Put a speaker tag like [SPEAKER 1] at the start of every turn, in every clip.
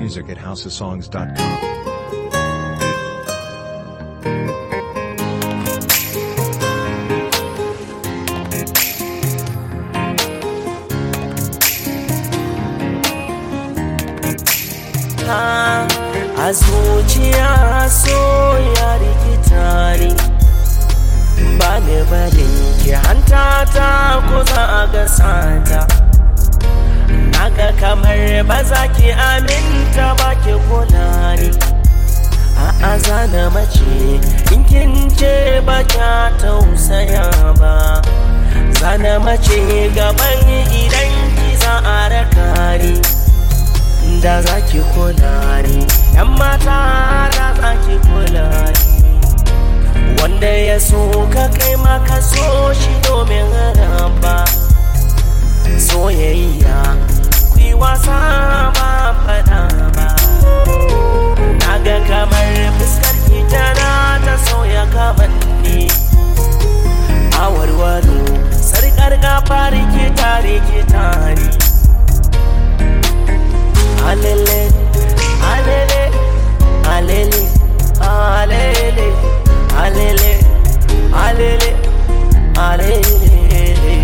[SPEAKER 1] music at houseofsongs.com.
[SPEAKER 2] a zuciya so ya rikita ni ba ni barin ki hanta ta ko za a ga sata naga kamar ba za ki aminta ba ki kula ni a zana mace in kin ce ba kya tausaya ba zana mace gaban idan ki za a raka ni da za ki kula ni yan mata da za ki kula ni wanda ya so ka kai maka so shi domin raba soyayya ku yi wasa ba fada ba na ga kamar fuskar ki tana ta sauya kamanni a warwaro sarkar gafar ki tare ki tare alele alele alele alele alele alele alele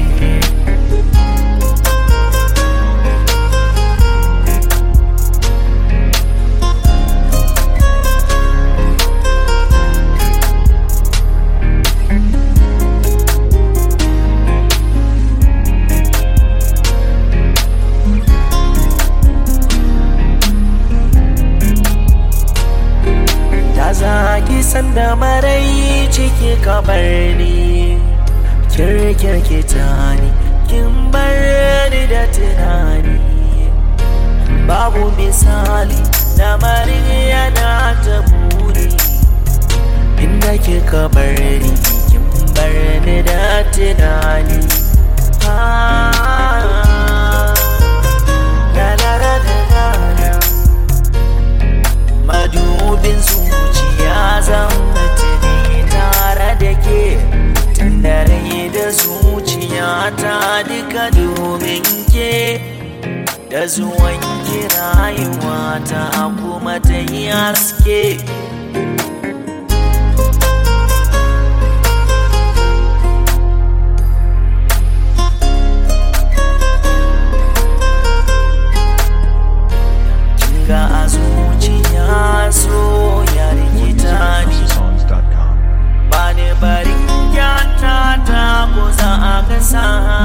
[SPEAKER 2] da za ki san da marai ciki ka bar ni kirkirkita ni kin bar ni da tunani babu misali lamarin yana ta buri inda kika bar ni kin bar ni da tunani ah, la la la la la la. madubin zuciya zan tuni tare da ke tandare da zuciya ta duka domin ke da zuwan ki rayuwa ta kuma ta yi haske ga a zuciya so ya
[SPEAKER 1] More music
[SPEAKER 2] rikita
[SPEAKER 1] at
[SPEAKER 2] ni
[SPEAKER 1] houseofsongs.com.
[SPEAKER 2] ba ne barin kyanta ta ko za a ga sa